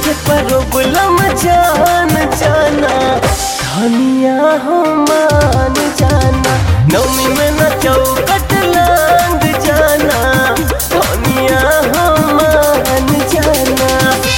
के प्रॉब्लम जान जाना धनिया हो मान जाना नौमी में न चौकट लांग जाना धनिया हो मान जाना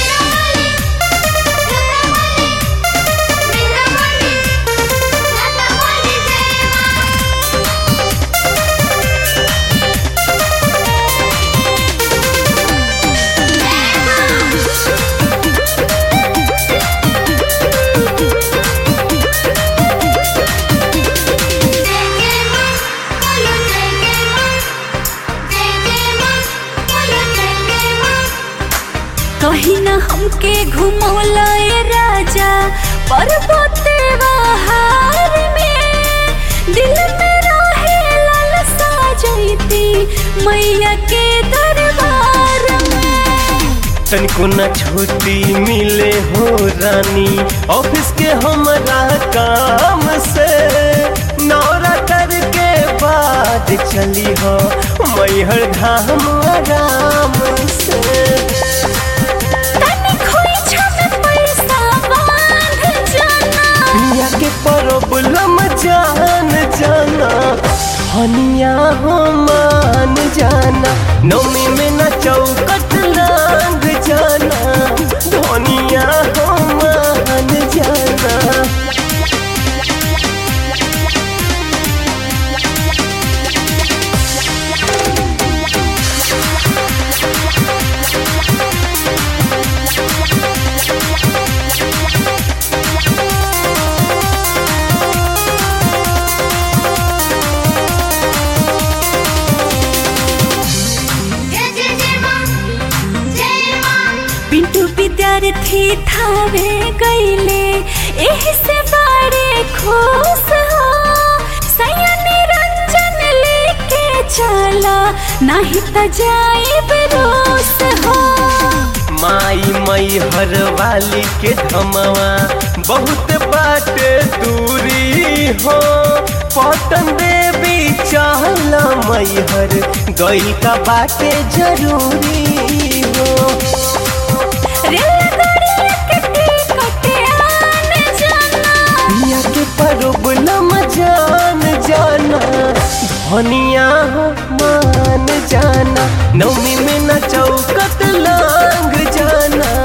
कहीं न हमके घुमौला ए राजा पर्वते बहार में दिल में रहे लालसा जैती मैया के दरबार में तनिको न छुट्टी मिले हो रानी ऑफिस के हमरा काम से नवरात्र के बाद चली हो मैहर धाम आराम से तनी खोइछा में पैसा बांध जाना दुनिया के प्रॉब्लम जान जाना हनिया हो मान जाना नौमी में न चौकट लांग जाना धनिया हो मान जाना पिंटू विद्यार्थी थावे गईले एही से बड़े खुश हो सैया निरंजन लेके चला नहीं त जाइब रोस हो माई मई हर वाली के धमवा बहुत बाटे दूरी हो पटन देवी चाहला मई हर गई का बाटे जरूरी हो रेलगाड़ी के टिकट आन जाना दुनिया के प्रॉब्लम जान जाना धनिया हो मान जाना नौमी में न चौकट लांग जाना